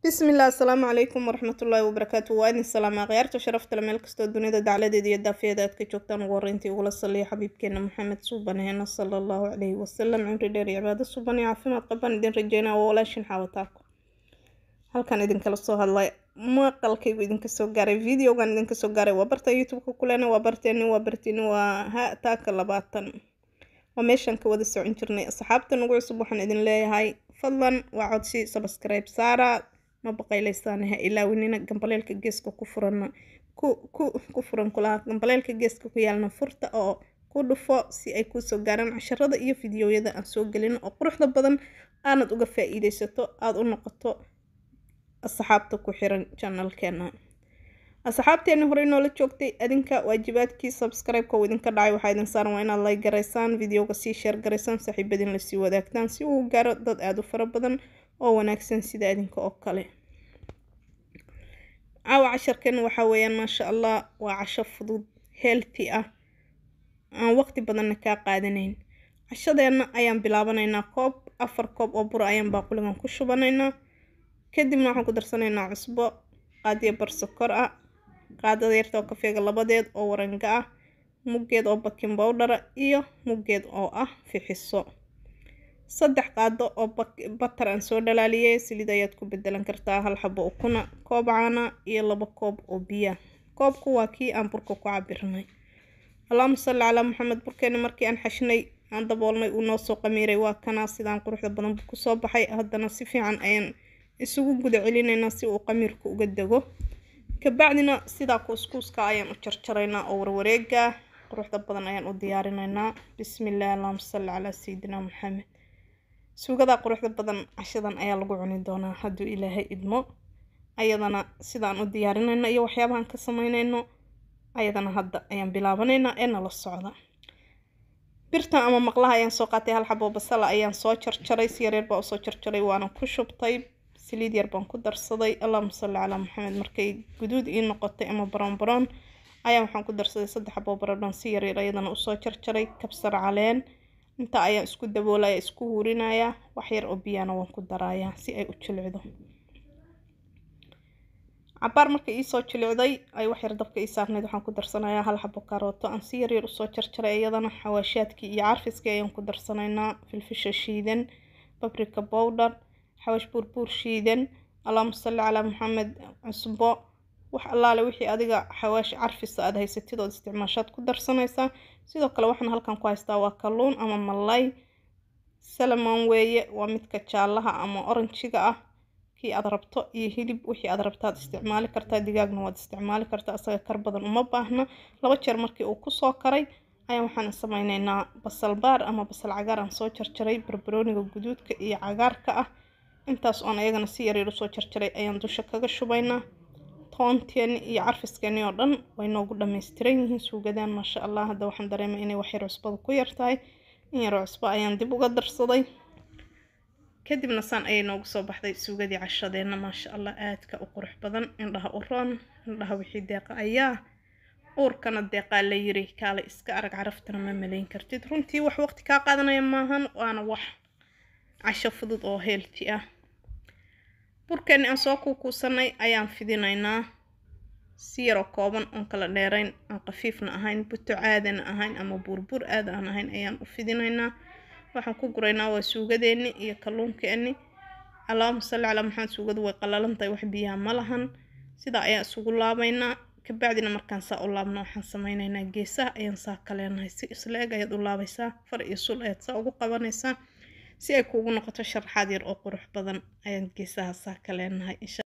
bismillaah asalaamu calaykum waraxmatullaahi wabarakaatu waa idin salaamaa khiyaarta sharaftale meel kastoo dunida dacladeeda iyo daafiyada aad ka joogtaan ugu horreyntii ugula saliya xabiibkeena maxamed suubaneena sala allahu calayhi wasalam cimri dheer iyo cibaado suuban iyo caafimaad qabaan idin rajeynaa waa walaashin xaawataako halkan idinkala soo hadlay maqalkaygu idinka soo gaaray videogan idinka soo gaaray waa barta youtube-ka kulena waa barteeni waa barteeni waa ha taaka labaatan waa meeshaan ka wada socon jirnay asxaabta nagu cusub waxaan idin leeyahay fadlan waa codsi subscribe saara ma baqayleysaan ha ilaawinina gambaleelka geeska ku furan ku ku ku furan kulaha gambaleelka geeska ku yaalna furta oo ku dhufo si ay kusoo gaaraan casharada iyo fideoyada aan soo gelin oo quruxda badan aanad uga faa-iideysato aada u noqoto asxaabta ku xiran janalkeena asxaabteeni horey noola joogtay adinka waajibaadkii subscribe-ka uu idinka dhacay waxaa idin saaran waa inaad like garaysaan videoga sii sheer garaysaan saaxiibadiin lasii wadaagtaan si uu gaaro dad aada u fara badan oo wanaagsan sida adinka oo kale caawa casharkeena waxaa weeyaan maasha allah waa casho fudud healthy ah aan waqti badanna kaa qaadanayn cashadeena ayaan bilaabanaynaa koob afar koob oo bura ayaan baaquligan ku shubanaynaa kadibna waxaan ku darsanaynaa cusbo qaadiya barsokor ah qaadada yarta oo kafeega labadeed oo waranga ah muggeed oo bakin bowdhara iyo muggeed oo ah fixiso saddex qaado oo batar aan soo dhalaaliyay saliid ayaad ku bedelan kartaa hal xabo ukuna koob caana iyo labo koob oo biya koobku waa kii aan burka ku cabirnay allahuma salli calaa maxamed burkeeni markii aan xashnay aan daboolnay uu noo soo qamiiray waa kanaa sidaan quruxda badan buu kusoo baxay haddana si fiican ayaan isugu guda celinaynaa si uu qamiirku uga dego kabacdina sidaa kuuskuuska ayaan u jarjaraynaa oo warwareega quruxda badan ayaan u diyaarinaynaa bismillaah allahuma salli calaa sayidina maxamed suugadaa quruxda badan cashadan ayaa lagu cuni doonaa hadduu ilaahay idmo ayadana sidaan u diyaarinayno iyo waxyaabahan ka sameynayno ayadana hadda ayaan bilaabanaynaa ee nala socda birtan ama maqlaha ayaan soo qaatay hal xabo basala ayaan soo jarjaray si yareer baa usoo jarjaray waana ku shubtay saliid yar baan ku darsaday allahuma salli calaa maxamed markay guduud ii noqotay ama baroon baroon ayaa waxaan ku darsaday saddex xabo baradhan si yaryar ayadana usoo jarjaray kabsar caleen inta ayaan isku daboolaya isku hurinaya wax yar oo biyana waan ku darayaa si ay u jilicdo cabaar marka iisoo jilicday ay wax yar dabka ii saarnayd waxaan ku darsanayaa hal xabo karooto aan si yaryar usoo jarjaray iyadana xawaashaadkii iyo carfiskii ayaan ku darsanaynaa filfisha shiidan babrika bowdher xawaash buurbuur shiidan allahuma salli calaa maxamed cusbo wax allaale wixii adiga xawaash carfisa aada haysatid ood isticmaashaad ku darsanaysaa sidoo kale waxaan halkan ku haystaa waa kalluun ama malay salamon weeye waa midka jaalaha ama oranjiga ah kii aad rabto iyo hilib wixii aad rabtaad isticmaali kartaa digaagna waad isticmaali kartaa asaga kar badan uma baahna laba jeer markii uu kusoo karay ayaa waxaan sameyneynaa basal baar ama basal cagaar aan soo jarjaray barbarooniga guduudka iyo cagaarka ah intaas oon ayagana si yaryar usoo jarjaray ayaan dusha kaga shubaynaa toonteeni iyo carfiskeeni oo dhan way noogu dhammaystiran yihiin suugadaan maasha allah hadda waxaan dareemay inay wax yar cusbada ku yartahay in yar cusbo ayaan dib uga darsaday kadibna saan ayay noogu soo baxday suugadii cashadeenna maasha allah aadka u qurux badan indhaha u roon indhaha wixii deeqa ayaa uurkana deeqaa la yiri kaale iska arag caraftana ma malayn kartid runtii wax waqti kaa qaadanaya maahan waana wax casho fudud oo heelti ah burkeeni aan soo kuukuusanay ayaan fidinaynaa si yaroo kooban oon kala dheerayn aan qafiifna ahayn buto caadana ahayn ama buurbuur aada aan ahayn ayaan u fidinaynaa waxaan ku guraynaa waa suugadeeni iyo kalluunkeeni allahuma salli calaa maxamed suugadu way qalalantahay wax biyaha ma lahan sidaa ayaan isugu laabaynaa kabacdina markaan saa u laabno waxaan sameynaynaa geesaha ayaan saa kaleenahay si isla eg ayaad u laabaysaa far iyo sul ayaad saa ugu qabanaysaa si ay kuugu noqoto sharaxaad yar oo qurux badan ayaan geesaha saa ka leenahay